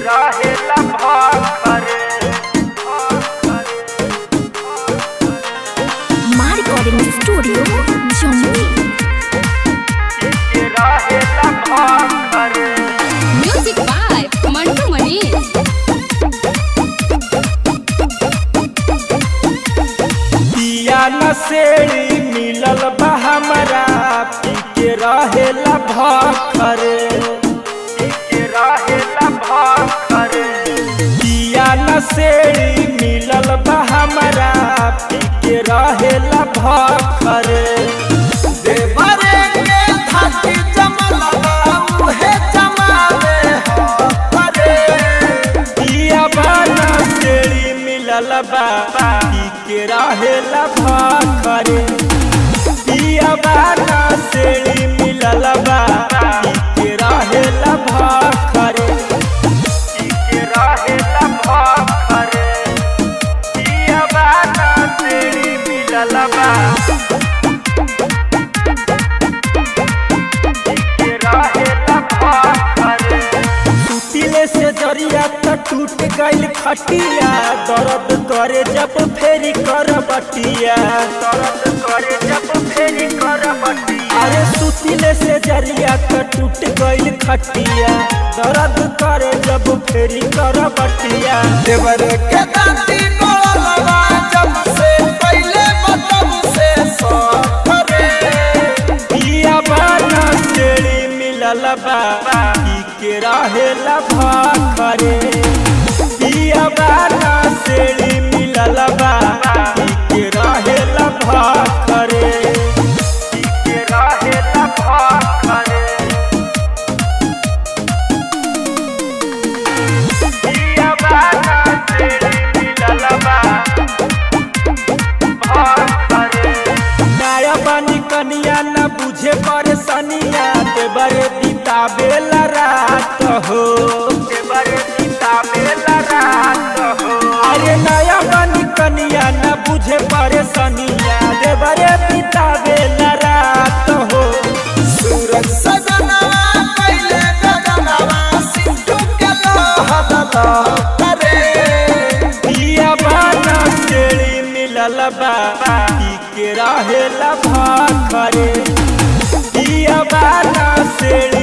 रहेला भाखरे My recording studio, Johnny. के रहेला भाखरे Music by Mantu Mani. पिया नसेड़ी मिलल बा हमरा पी के रहेला भाखरे पी के रहेला भाखरे पिया नसेड़ी मिलल बा हमरा पी के रहेला भाखरे देवरे के थाकी जमलवा उहे जमावे हरे पिया बाना सेड़ी मिलल बा पी के रहेला भाखरे पिया बाना सेड़ी मिलल बा पी के रहेला भाखरे पी के रहेला भाखरे पिया बाना सेड़ी मिलल बा के रहेला भाखरे टूटिले से जरिया त टूट गइल खटिया दर्द करे जब फेरी कर बटिया दर्द करे जब फेरी कर बटिया अरे सुतिले से जरिया त टूट गइल खटिया दर्द करे जब फेरी कर बटिया देवर के दांती गोलवा जब से पहले मतलब से सफरे पिया बाना सेड़ी मिलल बा पी के रहेला भाखरे पिया बाना सेड़ी मिलल बा पी के रहेला भाखरे पी के रहेला भाखरे पिया बाना सेड़ी मिलल बा नया बानी कनिया न बुझे परेशानिया ते बरे बितावेला रात हो ते बरे बितावेला रात हो अरे नया बानी कनिया न बुझे परेशानिया ते बरे बितावेला रात हो सूरज सजनवा कैले गगनवा सिंधु के लोहदा करे पिया बाना सेड़ी मिलल बा पी के रहेला भाखरे पिया बाना सेड़ी